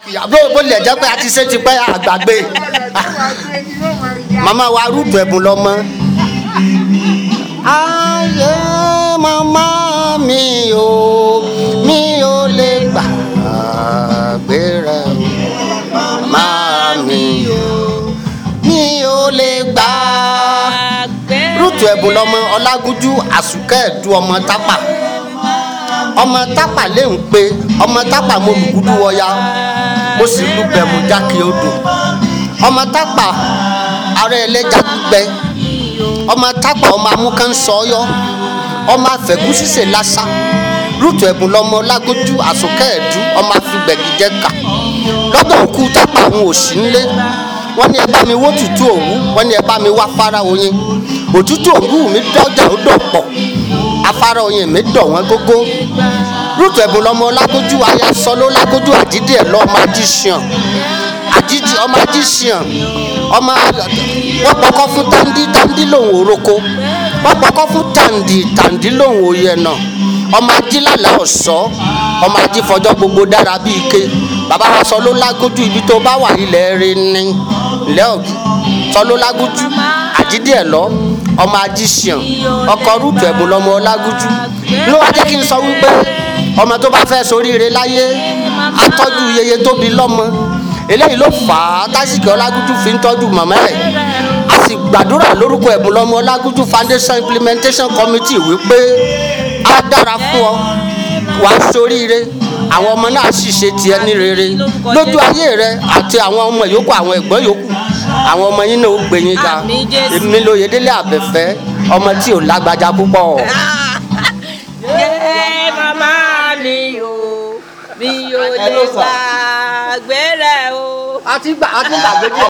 ìyàbọ̀ bó lè jẹ́ pé a ti ṣe ti pẹ́ àgbàgbé màmá wa rúdù ẹ̀bùn lọ́mọ. ayé màmá mi ò mi ò lè gbàgbé rẹ màmá mi ò mi ò lè gbà. rúdù ẹ̀bùn lọ́mọ ọlágúnjú àsùkẹ́ ẹ̀dú ọmọ tápà ọmọ tápà lè ń pe ọmọ tápà mo lùkúdú wọya mo sì lu bẹ̀mú jákè odò ọmọ tápà ara ẹlẹ́ja gbígbẹ ọmọ tápà ọmọ amúkan sọyọ ọmọ afẹ́kúsísè lásà rúùtù ẹ̀bùn lọmọ lágójú àsùnkẹ́ ẹ̀dú ọmọ afigbẹ̀gìjẹ́ kà lọ́dọ̀ òkú tápà àwọn òsì ńlé wọ́n ní ẹ bá mi wó tútù òwú wọ́n ní ẹ bá mi wá fara oyin òtútù òwú mi dọ́jà ó dọ̀ pọ̀ afárá oyin mi dọ̀ wọ́n gógó rúùtù ẹ̀bùn lọmọ lágójú aya sọló lágójú àdídì ẹ̀ lọ́ọ́ máa jí ṣìàn àdídì ọmọ ají ṣìàn ọmọ wọ́n pọkọ́ fún tàǹdí tàǹdí lòun òroko wọ́n pọkọ́ fún tàǹdí tàǹdí lòun òye náà ọmọ ajílàlà ọ̀sọ́ ọmọ ajífọjọ́ gbogbo dára bíi ike bàbá wa sọ ló lágójú ibi tó bá wà ilẹ̀ rẹ ní ilẹ̀ ọ̀gì sọ ló lágójú àdídì ẹ̀ lọ ọmọ ajíṣìàn ọkọ rúùtù ẹ̀bùn lọmọ lágójú ló wá jẹ́ kí n sọ wípé ọmọ tó bá fẹ́ soríire láyé atọ́jú yeye tó bí lọ́mọ eléyìí ló fà á tásìkì ọlágújú fi ń tọ́jú màmá ẹ̀ a sì gbàdúrà lórúkọ ẹ̀bùn lọ́mọ ọlágújú foundation implementation committee wípé á dára fún ọ wà á soríire àwọn ọmọ náà sì ṣe tiẹ̀ ní rere lójú ayé rẹ àti àwọn ọmọ yòókù àwọn ẹ̀gbọ́n yòókù àwọn ọmọ yín náà ó gbé yín ga Àmín Jésù. èmi lóye délé àbẹ̀fẹ́ ọmọ tí ò lágbájá púpọ̀. Yé màmá mi o, mi ò lè gbàgbé rẹ̀ o. a ti gbà a ti gbàgbé díẹ̀.